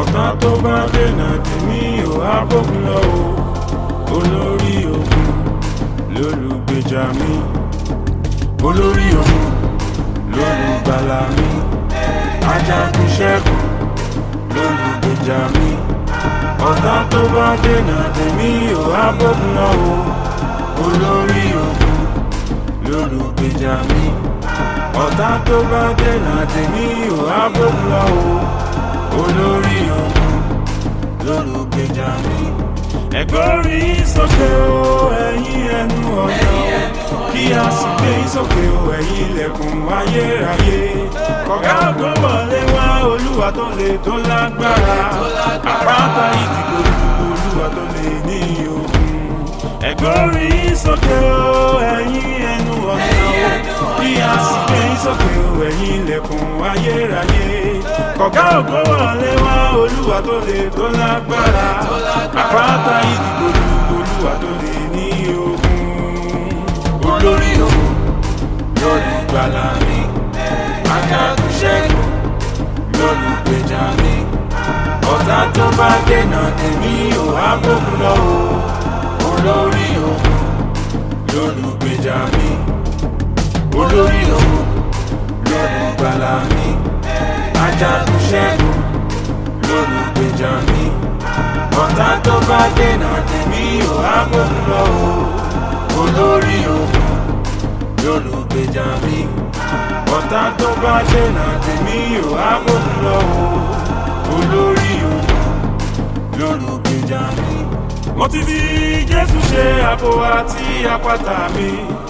ọ̀tá tó bá dènà tèmi ò á bókun lọ o olórí ogun lólùgbèjà mi olórí ogun lólùgbàlà mi ajagun ṣẹ́gun lólùgbèjà mi ọ̀tá tó bá dènà tèmi ò á bókun lọ o olórí ogun lólùgbèjà mi ọ̀tá tó bá dènà tèmi ò á bókun lọ o olórí ogun lólùgbèjà mi. ẹ̀gbọ́rí sókè o ẹ̀yin ẹnu ọ̀nà kí a sì gbé sókè o ẹ̀yin ilẹ̀kùn ayérayé. kọ̀gá ògbó wọlé wá olúwa tó lè tó lágbára àpáta ìdìbò olúwa tó lè ní ogun. ẹ̀gbọ́rí sókè o ẹ̀yin ẹnu ọ̀nà kí a sì gbé sókè o ẹ̀yin ilẹ̀kùn ayérayé. kọ̀gá ògbó wọlé wá olúwa tó lè tó lágbára àpáta ìdìbò olúwa tó lè ní ogun. olórí ogun lólùgbàlà mi ajagun ṣẹ́gun lólùgbèjà mi ọ̀tá tó bá dènà tèmi ò á bókun lọ o olórí ogun lólùgbèjà mi olórí ogun lólùgbàlà mi ajagun ṣẹ́gun lólùgbèjà mi ọ̀tá tó bá dènà tèmi ò á bókun lọ o olórí ogun lólùgbèjà mi ọ̀tá tó bá dènà tèmi ò á bókun lọ o olórí ogun lólùgbèjà mi. mo ti fi jésù ṣe àbò àti àpáta mi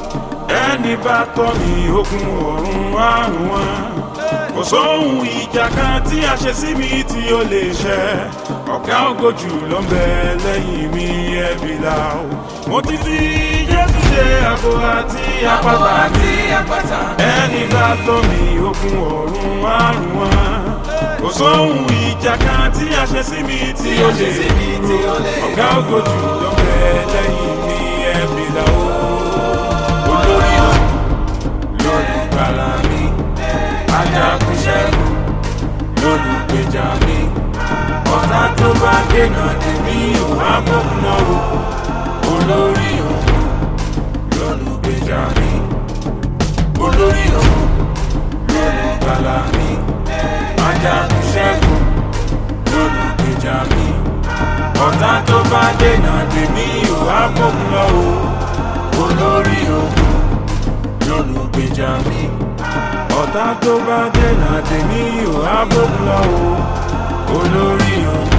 ẹni bá tọ́ mi ogun ọ̀run àrùn wọn kò sóhun ìjà kan tí a ṣe sí mi tí ó lè ṣẹ ọ̀gá ògojù ló ń bẹ lẹ́yìn mi ẹ̀bí la o mo ti fi jésù ṣe àbò àti àpáta mi ẹni bá tọ́ mi ogun ọ̀run àrùn wọn kò sóhun ìjà kan tí a ṣe sí mi tí ó lè dúró ọ̀gá ògojù ló ń bẹ lẹ́yìn mi ẹ̀bí la o olórí o lórí gbàlà mi ajagun ṣẹ́gun lólùgbèjà mi ọ̀tá tó bá dènà tèmi ò á bókun náà o olórí ogun lólùgbèjà mi olórí ogun lólùgbàlà mi ajagun ṣẹ́gun lólùgbèjà mi ọ̀tá tó bá dènà tèmi ò á bókun náà o olórí ogun lólùgbèjà mi ọ̀tá tó bá dènà tèmi ò á bókun lọ o olórí ogun.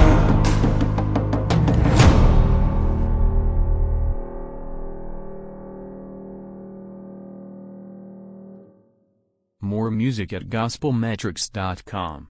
More music at gospelmetrics.com.